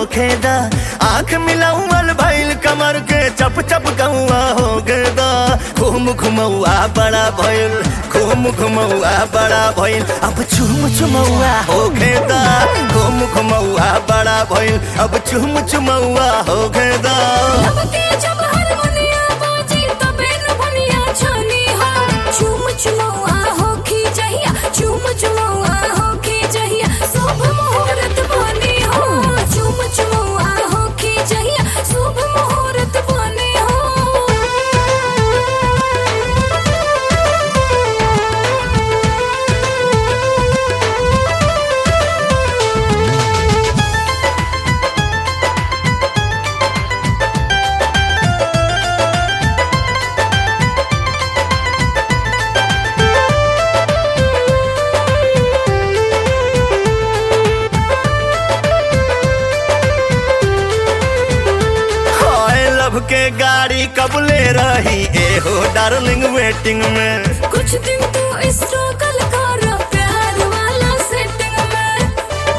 खेदा आंख मिलाउल भइल कमर के चप चप कौआ हो गेदा घूम घुमौआ बड़ा भइल घूम घुमौआ बड़ा भइल अब चुम चुमौआ हो खेदा घूम घुमौआ बड़ा भइल अब चुम चुमौआ हो गेदा लपके जब हारमोनिया बाजे तबे न बनिया छानी हो चूम चुमौआ होखी जहिया चूम चुमौआ होखी जहिया शुभ मुहूर्त बने हो चूम चुमौआ होखी जहिया शुभ मुहूर्त बने हो हाय लव के गाड़ी कबले रही एहो डार्लिंग वेटिंग में कुछ दिन तो स्ट्रगल कर प्यार वाला सेटिंग में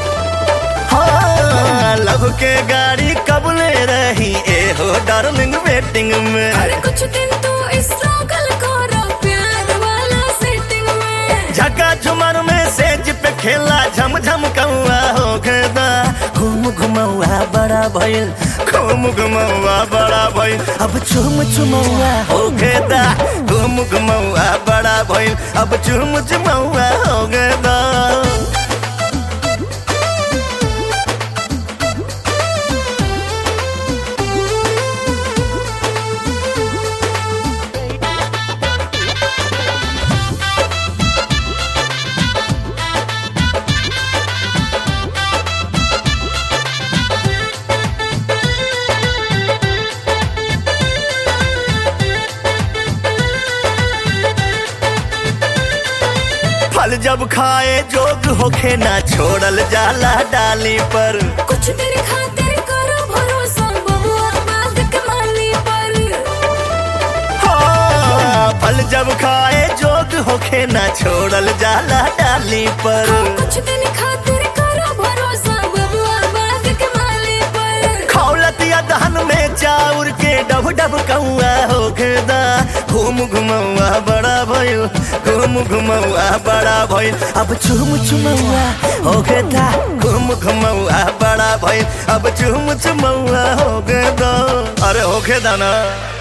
हाँ लव के गाड़ी कबले रही एहो डार्लिंग वेटिंग में अरे कुछ दिन तो स्ट्रगल कर प्यार वाला सेटिंग में झका झुमर में सेज पे खेला झम झम कौआ हो गदा घूम घुमौआ बड़ा भइल घूम घुमौआ बड़ा भइल अब चुम चुमौआ हो गदा घूम घुमौआ बड़ा भइल अब चुम चुमौआ हो गदा फल जब खाए जोग होखे ना छोड़ल जाला डाली पर कुछ देर खातिर करो भरोसा बबुआ बात कमाली पर हाँ, फल जब खाए जोग होखे ना छोड़ल जाला डाली पर कुछ दिन खातिर करो भरोसा बबुआ बात कमाली पर खौलत या दहन में चाउर के डब डब कौआ हो खेदा घूम घुमौआ बड़ा भइल घूम घुमौआ बड़ा भइल अब चुम चुमौआ हो खेदा घूम घुमौआ बड़ा भइल अब चुम चुमौआ हो गेदा अरे हो खेदा ना